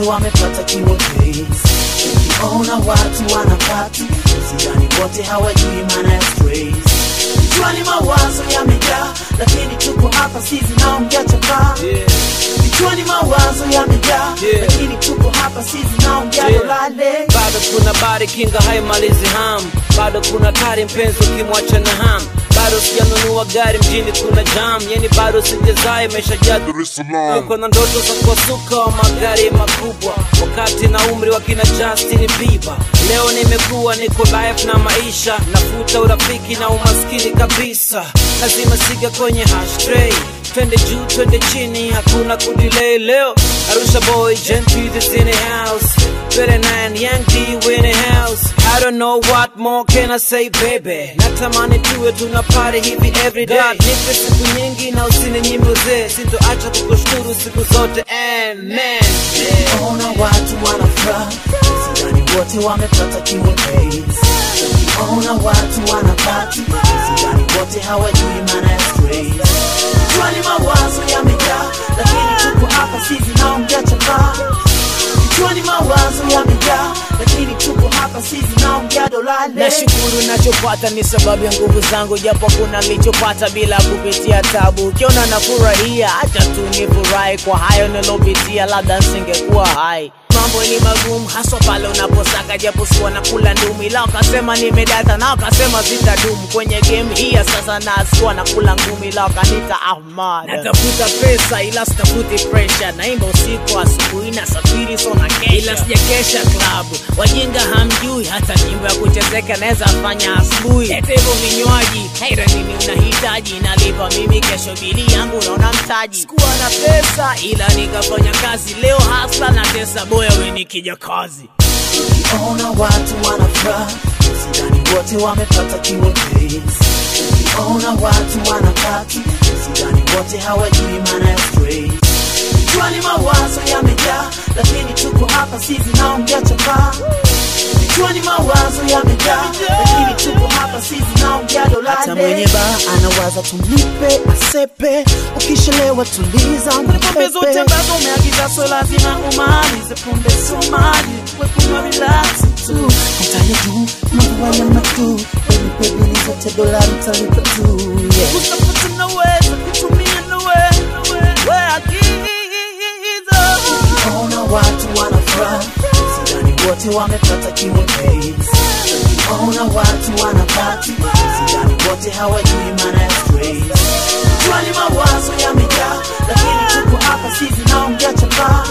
wamepata kiwepesi. Ukiona watu wanapati, usidhani wote hawajui maana ya stress. Kichwani mawazo yamejaa, lakini tuko hapa sisi naongea chapaa. Kichwani mawazo yamejaa, Yeah. lakini tuko hapa sisi naongea Yeah. dolale. bado kuna bari kinga haimalizi ham bado kuna kari mpenzi ukimwacha na ham bado sijanunua gari mjini kuna jam yani bado sijazaa imeshajaa Dar es Salaam. Niko na ndoto za kuwasuka wa magari makubwa wakati na umri wa kina Justin Bieber. Leo nimekuwa niko live na maisha, nafuta urafiki na umaskini kabisa. Lazima siga kwenye hashtray, twende juu twende chini, hakuna kudelay. Leo Arusha boy Gen P is in the house, better nine Young D we in the house. I don't know what more can I say baby, natamani tuwe tuna party hivi every day. God, nipe siku nyingi na usininyime uzee, sitoacha kukushukuru siku zote amen. Yeah. Ukiona watu wanafuraha, usidhani wote wamepata kiwepesi. Ukiona watu wanapati, usidhani wote hawajui maana ya stress. Kichwani mawazo yamejaa, lakini tuko hapa sisi naongea chapaa. Kichwani mawazo yamejaa, lakini tuko hapa sisi naongea dolale. nashukuru nachopata ni sababu ya nguvu zangu japo kuna nilichopata bila kupitia tabu ukiona nafurahia hacha tu nifurahi kwa hayo nilopitia labda nsingekuwa hai mambo ni magumu haswa pale unaposaka japo sikuwa na kula ndumi ila wakasema nimedata na wakasema zitadumu kwenye game hii ya sasa na sikuwa na kula ngumi ila wakanita ahmad natafuta pesa ila sitafuti presha naimba usiku asubuhi na safiri so na kesha ila sijakesha klabu wajinga hamjui hata nyimbo ya kuchezeka naweza fanya asubuhi ete hivyo vinywaji haira nini unahitaji nalipa mimi kesho bili yangu unaona mtaji sikuwa na pesa ila nikafanya kazi leo hasla na tesa boya we nikija kazi Ukiona watu wanafuraha, usidhani wote wamepata kiwepesi. Ukiona watu wanapati, usidhani wote hawajui maana ya stress. Kichwani mawazo yamejaa, lakini tuko hapa sisi naongea chapaa. Kichwani mawazo yamejaa, lakini tuko hapa sisi naongea dolale. Hata mwenye baa anawaza tumlipe asepe, ukishelewa tuliza Pombe zote mpepe. ambazo umeagiza so lazima umalize pombe somali we kunywa relax tu Mtaje juu, mambo haya matu, baby baby ni zote dolari talipa tu, yeah. Kutafuta naweza kutumia nawe we agizo Ukiona watu wanafuraha, sidhani wote wamepata kiwepesi. Ukiona watu wanapati, sidhani wote hawajui maana ya stress. Kichwani mawazo yamejaa, lakini tuko hapa sisi naongea chapaa.